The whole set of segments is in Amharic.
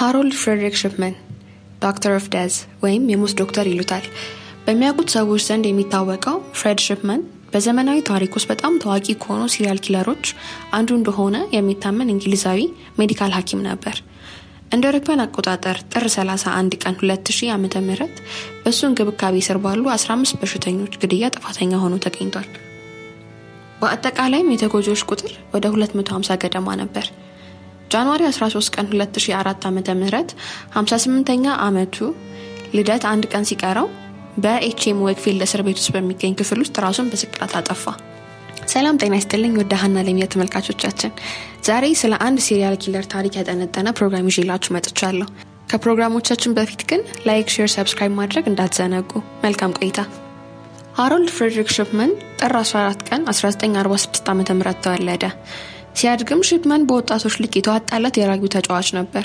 ሃሮልድ ፍሬድሪክ ሽፕመን ዶክተር ኦፍ ደዝ ወይም የሞት ዶክተር ይሉታል። በሚያውቁት ሰዎች ዘንድ የሚታወቀው ፍሬድ ሽፕመን በዘመናዊ ታሪክ ውስጥ በጣም ታዋቂ ከሆኑ ሲሪያል ኪለሮች አንዱ እንደሆነ የሚታመን እንግሊዛዊ ሜዲካል ሐኪም ነበር። እንደ አውሮፓውያን አቆጣጠር ጥር 31 ቀን 2000 ዓ ም በእሱ እንክብካቤ ስር ባሉ 15 በሽተኞች ግድያ ጥፋተኛ ሆኖ ተገኝቷል። በአጠቃላይም የተጎጂዎች ቁጥር ወደ 250 ገደማ ነበር። ጃንዋሪ 13 ቀን 2004 ዓ ም 58ኛ ዓመቱ ልደት አንድ ቀን ሲቀረው በኤችኤም ዌክፊልድ እስር ቤት ውስጥ በሚገኝ ክፍል ውስጥ ራሱን በስቅላት አጠፋ። ሰላም ጤና ይስጥልኝ ወደ ሀና ለሚያ ተመልካቾቻችን፣ ዛሬ ስለ አንድ ሲሪያል ኪለር ታሪክ ያጠነጠነ ፕሮግራም ይዤላችሁ መጥቻለሁ። ከፕሮግራሞቻችን በፊት ግን ላይክ፣ ሼር፣ ሰብስክራይብ ማድረግ እንዳትዘነጉ። መልካም ቆይታ። ሃሮልድ ፍሬድሪክ ሽፕመን ጥር 14 ቀን 1946 ዓ ም ተወለደ። ሲያድግም ሽፕመን በወጣቶች ልክ የተዋጣለት የራጊው ተጫዋች ነበር።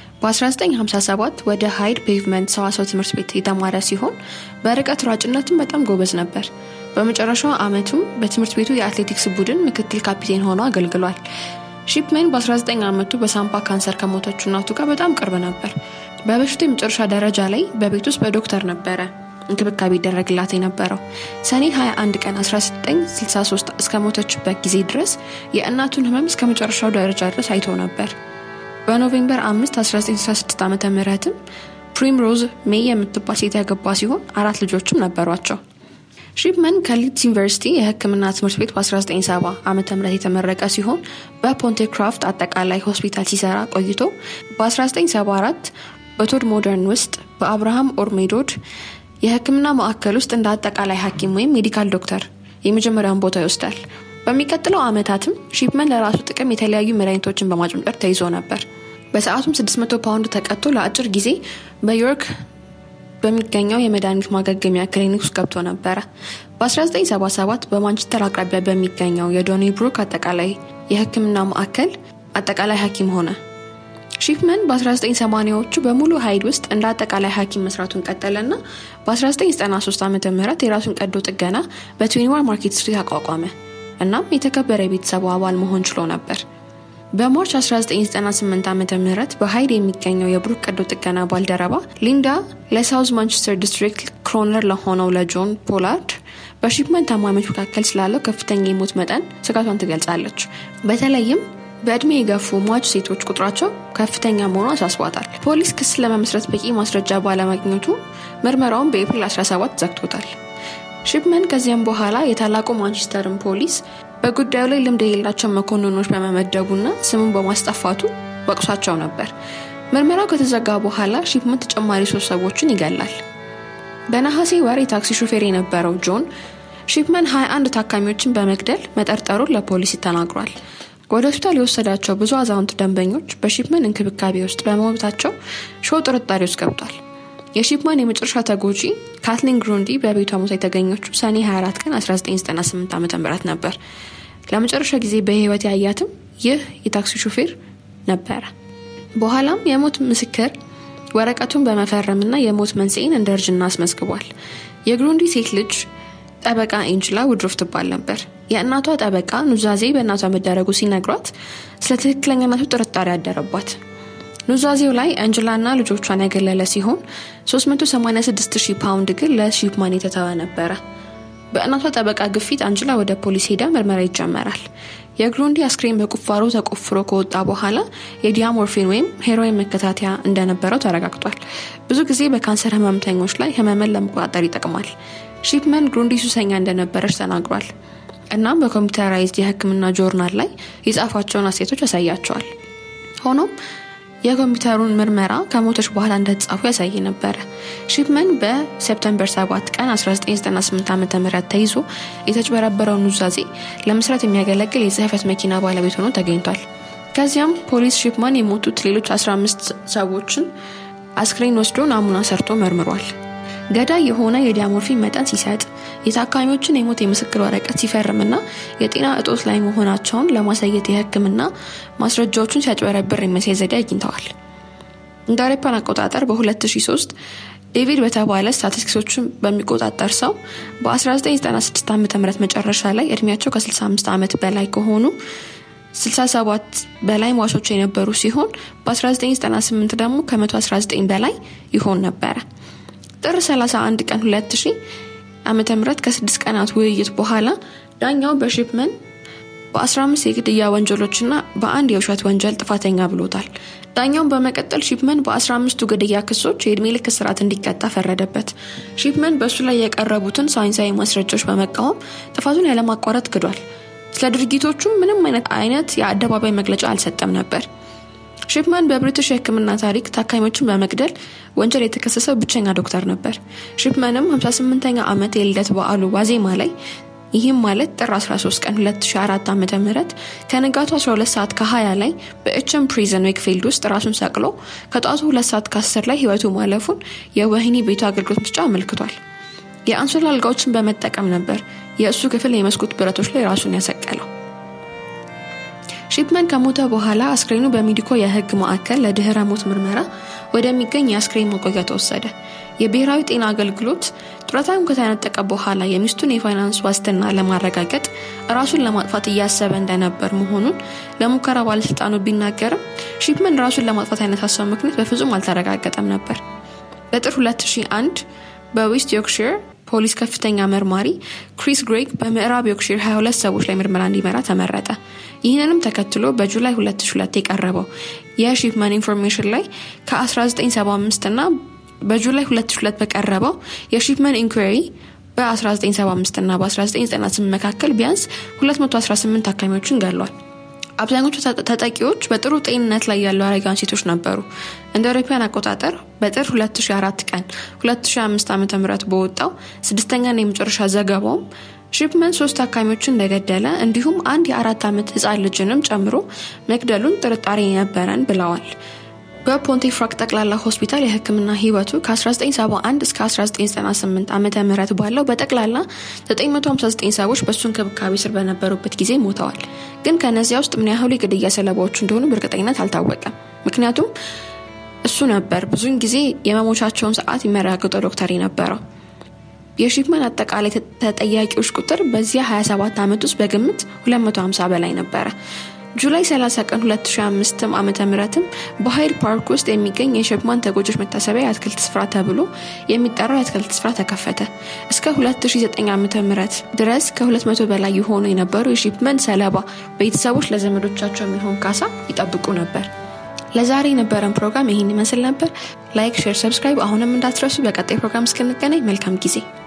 በ1957 ወደ ሃይድ ፔቭመንት ሰዋሰው ትምህርት ቤት የተማረ ሲሆን በርቀት ሯጭነትም በጣም ጎበዝ ነበር። በመጨረሻው ዓመቱም በትምህርት ቤቱ የአትሌቲክስ ቡድን ምክትል ካፒቴን ሆኖ አገልግሏል። ሺፕመን በ19 ዓመቱ በሳምባ ካንሰር ከሞተችው እናቱ ጋር በጣም ቅርብ ነበር። በበሽቱ የመጨረሻ ደረጃ ላይ በቤት ውስጥ በዶክተር ነበረ እንክብካቤ ይደረግላት የነበረው። ሰኔ 21 ቀን 1963 እስከ ሞተችበት ጊዜ ድረስ የእናቱን ህመም እስከ መጨረሻው ደረጃ ድረስ አይቶ ነበር። በኖቬምበር 5 1966 ዓ ምትም ፕሪምሮዝ ሜይ የምትባል ሴት ያገባ ሲሆን አራት ልጆችም ነበሯቸው። ሺፕመን ከሊድስ ዩኒቨርሲቲ የሕክምና ትምህርት ቤት በ1970 ዓ ም የተመረቀ ሲሆን በፖንቴክራፍት አጠቃላይ ሆስፒታል ሲሰራ ቆይቶ በ1974 በቶድ ሞደርን ውስጥ በአብርሃም ኦርሜዶድ የህክምና ማዕከል ውስጥ እንደ አጠቃላይ ሐኪም ወይም ሜዲካል ዶክተር የመጀመሪያውን ቦታ ይወስዳል። በሚቀጥለው ዓመታትም ሺፕመን ለራሱ ጥቅም የተለያዩ መድኃኒቶችን በማጭመር ተይዞ ነበር። በሰዓቱም 600 ፓውንድ ተቀጥቶ ለአጭር ጊዜ በዮርክ በሚገኘው የመድኃኒት ማገገሚያ ክሊኒክ ውስጥ ገብቶ ነበረ። በ1977 በማንቸስተር አቅራቢያ በሚገኘው የዶኒ ብሩክ አጠቃላይ የህክምና ማዕከል አጠቃላይ ሐኪም ሆነ። ሺፕመን በ1980ዎቹ በሙሉ ሀይድ ውስጥ እንደ አጠቃላይ ሐኪም መስራቱን ቀጠለና በ1993 ዓ ም የራሱን ቀዶ ጥገና በትዊንዋር ማርኬት ስትሪት አቋቋመ። እናም የተከበረ የቤተሰቡ አባል መሆን ችሎ ነበር። በማርች 1998 ዓ ም በሀይድ የሚገኘው የብሩክ ቀዶ ጥገና ባልደረባ ሊንዳ ለሳውዝ ማንቸስተር ዲስትሪክት ክሮነር ለሆነው ለጆን ፖላርድ በሺፕመን ታማሚዎች መካከል ስላለው ከፍተኛ የሞት መጠን ስጋቷን ትገልጻለች። በተለይም በእድሜ የገፉ ሟች ሴቶች ቁጥራቸው ከፍተኛ መሆኑ አሳስቧታል። ፖሊስ ክስ ለመመስረት በቂ ማስረጃ ባለማግኘቱ ምርመራውን በኤፕሪል 17 ዘግቶታል። ሺፕመን ከዚያም በኋላ የታላቁ ማንቸስተርን ፖሊስ በጉዳዩ ላይ ልምድ የሌላቸው መኮንኖች በመመደቡና ስሙን በማስጠፋቱ ወቅሷቸው ነበር። ምርመራው ከተዘጋ በኋላ ሺፕመን ተጨማሪ ሶስት ሰዎችን ይገላል። በነሐሴ ወር የታክሲ ሹፌር የነበረው ጆን ሺፕመን 21 ታካሚዎችን በመግደል መጠርጠሩን ለፖሊስ ተናግሯል። ወደ ሆስፒታል የወሰዳቸው ብዙ አዛውንት ደንበኞች በሺፕመን እንክብካቤ ውስጥ በመሞታቸው ሾው ጥርጣሬ ውስጥ ገብቷል። የሺፕመን የመጨረሻ ተጎጂ ካትሊን ግሩንዲ በቤቷ ሞታ የተገኘችው ሰኔ 24 ቀን 1998 ዓ ም ነበር። ለመጨረሻ ጊዜ በህይወት ያያትም ይህ የታክሲ ሹፌር ነበረ። በኋላም የሞት ምስክር ወረቀቱን በመፈረምና የሞት መንስኤን እንደ እርጅና አስመዝግቧል። የግሩንዲ ሴት ልጅ ጠበቃ ኤንጅላ ውድሮፍ ትባል ነበር። የእናቷ ጠበቃ ኑዛዜ በእናቷ መደረጉ ሲነግሯት ስለ ትክክለኛነቱ ጥርጣሬ ያደረባት። ኑዛዜው ላይ አንጅላና ልጆቿን ያገለለ ሲሆን 386 ፓውንድ ግን ለሺፕማን የተተወ ነበረ። በእናቷ ጠበቃ ግፊት አንጅላ ወደ ፖሊስ ሄዳ ምርመራ ይጀመራል። የግሩንዲ አስክሬን በቁፋሮ ተቆፍሮ ከወጣ በኋላ የዲያሞርፊን ወይም ሄሮይን መከታተያ እንደነበረው ተረጋግጧል። ብዙ ጊዜ በካንሰር ህመምተኞች ላይ ህመምን ለመቆጣጠር ይጠቅማል። ሺፕመን ግሩንዲ ሱሰኛ እንደነበረች ተናግሯል። እናም በኮምፒውተራይዝድ የህክምና ጆርናል ላይ የጻፏቸውን አሴቶች ያሳያቸዋል። ሆኖም የኮምፒውተሩን ምርመራ ከሞቶች በኋላ እንደተጻፉ ያሳይ ነበረ። ሺፕመን በሴፕተምበር 7 ቀን 1998 ዓ ም ተይዞ የተጭበረበረውን ኑዛዜ ለመስራት የሚያገለግል የጽህፈት መኪና ባለቤት ሆኖ ተገኝቷል። ከዚያም ፖሊስ ሺፕመን የሞቱት ሌሎች 15 ሰዎችን አስክሬን ወስዶ ናሙና ሰርቶ መርምሯል። ገዳይ የሆነ የዲያሞርፊን መጠን ሲሰጥ የታካሚዎችን የሞት የምስክር ወረቀት ሲፈርምና የጤና እጦት ላይ መሆናቸውን ለማሳየት የህክምና ማስረጃዎቹን ሲያጭበረብር የሚያሳይ ዘዴ አግኝተዋል። እንደ አውሮፓውያን አቆጣጠር በ2003 ዴቪድ በተባለ ስታቲስቲክሶችን በሚቆጣጠር ሰው በ1996 ዓ ም መጨረሻ ላይ እድሜያቸው ከ65 ዓመት በላይ ከሆኑ 67 በላይ ሟቾች የነበሩ ሲሆን በ1998 ደግሞ ከ119 በላይ ይሆን ነበረ። ጥር 31 ቀን 2000 ዓመተ ምህረት ከስድስት ቀናት ውይይት በኋላ ዳኛው በሺፕመን በ15 የግድያ ወንጀሎችና በአንድ የውሸት ወንጀል ጥፋተኛ ብሎታል። ዳኛውን በመቀጠል ሺፕመን በ15ቱ ግድያ ክሶች የእድሜ ልክ እስራት እንዲቀጣ ፈረደበት። ሺፕመን በእሱ ላይ የቀረቡትን ሳይንሳዊ ማስረጃዎች በመቃወም ጥፋቱን ያለማቋረጥ ክዷል። ስለ ድርጊቶቹም ምንም አይነት አይነት የአደባባይ መግለጫ አልሰጠም ነበር። ሺፕመን በብሪቲሽ የሕክምና ታሪክ ታካሚዎችን በመግደል ወንጀል የተከሰሰው ብቸኛ ዶክተር ነበር። ሺፕመንም 58ኛ ዓመት የልደት በዓሉ ዋዜማ ላይ ይህም ማለት ጥር 13 ቀን 2004 ዓ ም ከንጋቱ 12 ሰዓት ከ20 ላይ በኤችም ፕሪዝን ዌክፊልድ ውስጥ ራሱን ሰቅሎ ከጠዋቱ 2 ሰዓት ከ10 ላይ ህይወቱ ማለፉን የወህኒ ቤቱ አገልግሎት መስጫ አመልክቷል። የአንሶላ አልጋዎችን በመጠቀም ነበር የእሱ ክፍል የመስኮት ብረቶች ላይ ራሱን ያሰቀለው። ሺፕመን ከሞተ በኋላ አስክሬኑ በሚዲኮ የህግ ማዕከል ለድህረ ሞት ምርመራ ወደሚገኝ የአስክሬን መቆያ ተወሰደ። የብሔራዊ ጤና አገልግሎት ጡረታውን ከተነጠቀ በኋላ የሚስቱን የፋይናንስ ዋስትና ለማረጋገጥ ራሱን ለማጥፋት እያሰበ እንደነበር መሆኑን ለሙከራ ባለስልጣኑ ቢናገርም ሺፕመን ራሱን ለማጥፋት ያነሳሳው ምክንያት በፍጹም አልተረጋገጠም ነበር። በጥር 2001 በዌስት ዮርክሽር ፖሊስ ከፍተኛ መርማሪ ክሪስ ግሬግ በምዕራብ ዮርክሽር 22 ሰዎች ላይ ምርመራ እንዲመራ ተመረጠ። ይህንንም ተከትሎ በጁላይ 2002 የቀረበው የሺፕመን ኢንፎርሜሽን ላይ ከ1975 እና በጁላይ 2002 በቀረበው የሺፕመን ኢንኩሪ በ1975 እና በ1998 መካከል ቢያንስ 218 ታካሚዎችን ገሏል። አብዛኞቹ ተጠቂዎች በጥሩ ጤንነት ላይ ያሉ አረጋውያን ሴቶች ነበሩ። እንደ አውሮፓውያን አቆጣጠር በጥር 2004 ቀን 2005 ዓ ም በወጣው ስድስተኛና የመጨረሻ ዘገባውም ሺፕመን ሶስት ታካሚዎችን እንደገደለ እንዲሁም አንድ የአራት ዓመት ህፃን ልጅንም ጨምሮ መግደሉን ጥርጣሬ ነበረን ብለዋል። በፖንቴፍራክ ጠቅላላ ሆስፒታል የህክምና ህይወቱ ከ1971 እስከ 1998 ዓ ም ባለው በጠቅላላ 959 ሰዎች በእሱ እንክብካቤ ስር በነበሩበት ጊዜ ሞተዋል። ግን ከነዚያ ውስጥ ምን ያህሉ የግድያ ሰለባዎቹ እንደሆኑ በእርግጠኝነት አልታወቀም። ምክንያቱም እሱ ነበር ብዙውን ጊዜ የመሞቻቸውን ሰዓት የሚያረጋግጠው ዶክተር የነበረው። የሺፕመን አጠቃላይ ተጠያቂዎች ቁጥር በዚያ 27 ዓመት ውስጥ በግምት 250 በላይ ነበረ። ጁላይ 30 ቀን 2005 ዓመተ ምህረትም በሃይድ ፓርክ ውስጥ የሚገኝ የሺፕመን ተጎጆች መታሰቢያ የአትክልት ስፍራ ተብሎ የሚጠራው የአትክልት ስፍራ ተከፈተ። እስከ 2009 ዓመተ ምህረት ድረስ ከ200 በላይ የሆኑ የነበሩ የሺፕመን ሰለባ ቤተሰቦች ለዘመዶቻቸው የሚሆን ካሳ ይጠብቁ ነበር። ለዛሬ የነበረን ፕሮግራም ይህን ይመስል ነበር። ላይክ፣ ሼር፣ ሰብስክራይብ አሁንም እንዳትረሱ። በቀጣይ ፕሮግራም እስክንገናኝ መልካም ጊዜ